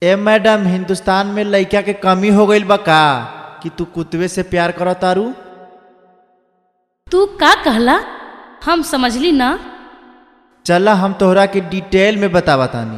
ए madam Hindustan में लइका के कमी हो गईल बा का कि तू कुतवे से प्यार करत तारू तू का कहला हम समझली ना चला हम तोहरा के डिटेल में बतावा तानी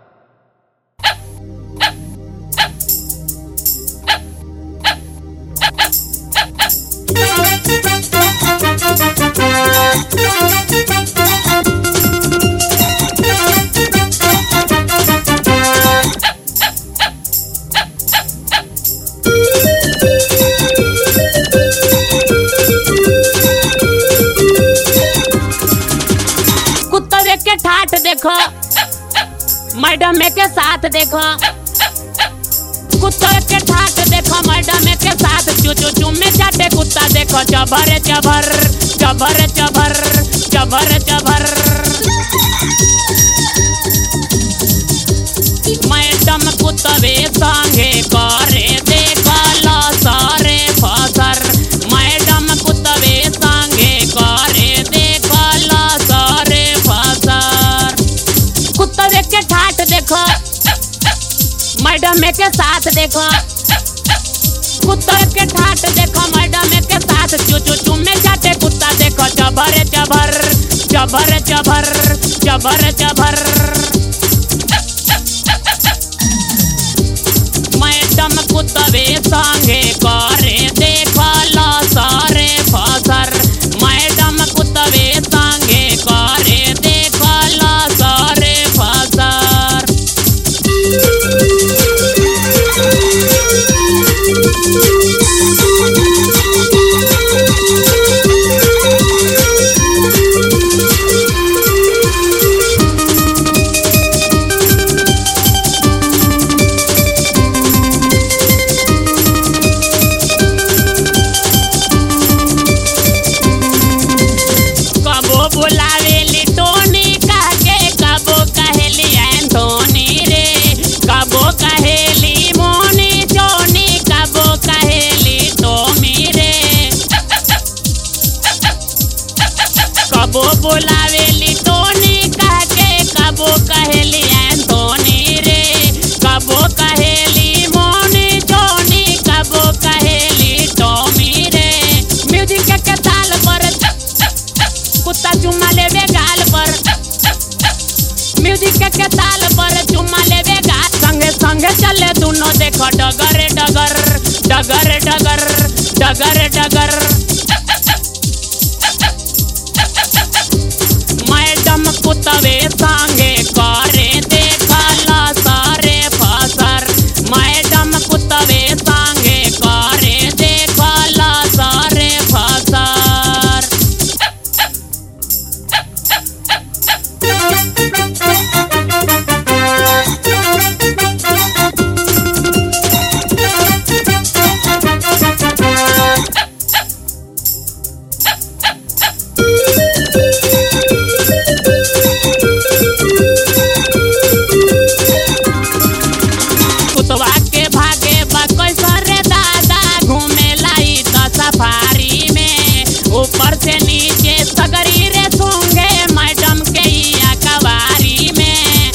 कुत्ते के ठाठ देखो मैडम के साथ देखो कुत्ते के ठाठ देखो मैडम के साथ चू चू चू में चाटे कुत्ता देखो चबर चबर चबर चबर चबर चबर मैडम कुत्तवे संगे करे देखल सारे फसर मैडम कुत्तवे संगे करे देखल सारे फसर कुत्तवे के ठाठ देखो मैडम के साथ देखो कुत्ते के ठाठ देखो मैडम के साथ चू चू चू में चाटे कुत्ता देखो चबर चबर चबर चबर चबर चबर मैडम कुत्तवे संगे करे देखल सारे फसर मैडम कुत्तवे संगे करे देखल सारे फसर कबो बुलावेली टोनी कह के कबो कहेली एंटोनी रे कबो कहेली मोनी चोनी कबो कहेली टोमी रे कबो बुलावेली टोनी कह के कबो कहेली एंटोनी रे कबो कहेली मोनी चोनी कबो कहेली टोमी रे म्यूजिक के ताल पर कुत्ता चुम्मा लेवे गाल पर म्यूजिक के ताल पर चुम्मा लेवे गाल संगे संगे चले दोनों देखो डगर डगर डगर डगर डगर डगर मैडम कुत्तवे संगे करे देखला सारे फसर मैडम कुत्तवे संगे करे देखला सारे फसर कुतवा के भागे बा कैसर रे दादा घूमे लाई त सफारी में ऊपर से नीचे सगरी रे सूंघे मैडम के इया कवारी में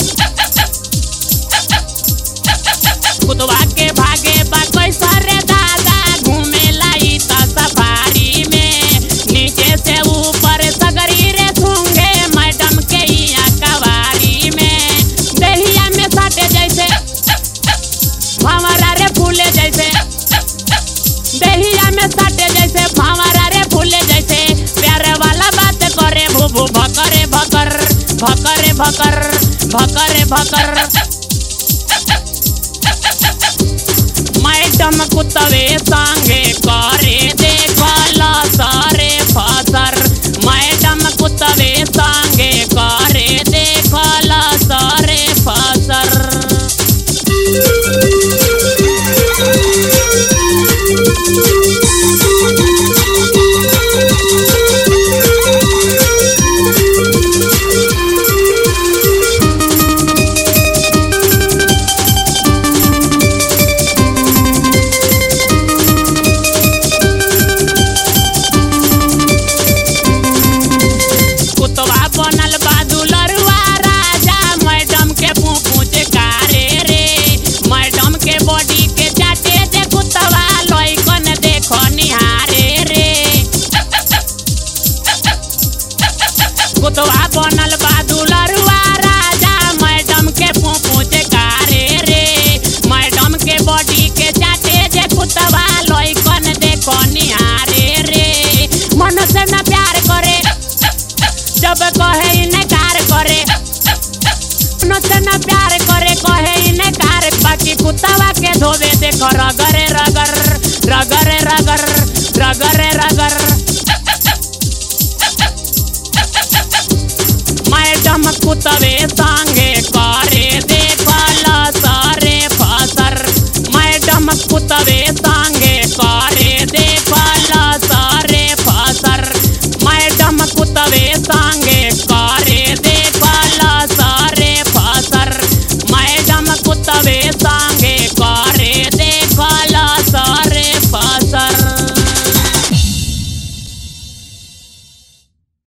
कुतवा के भागे बा कैसर रे दादा घूमे लाई त सफारी में नीचे से ऊपर सगरी रे सूंघे मैडम के इया कवारी में दहिया में साटे जैसे भावरा रे फूले जैसे दहिया में साटे जैसे भावरा रे फूले जैसे प्यारे वाला बात करे भूभू भकरे भकर भकरे भकर भकरे भकर मैडम कुत्तवे संगे करे देखला सारे फसर मैडम कुत्तवे संगे करे देखला सारे फसर देखो रगरे रगर रगरे रगर रगरे रगर मैडम कुतवे संगे करे देखल सारे फसर मैडम कुतवे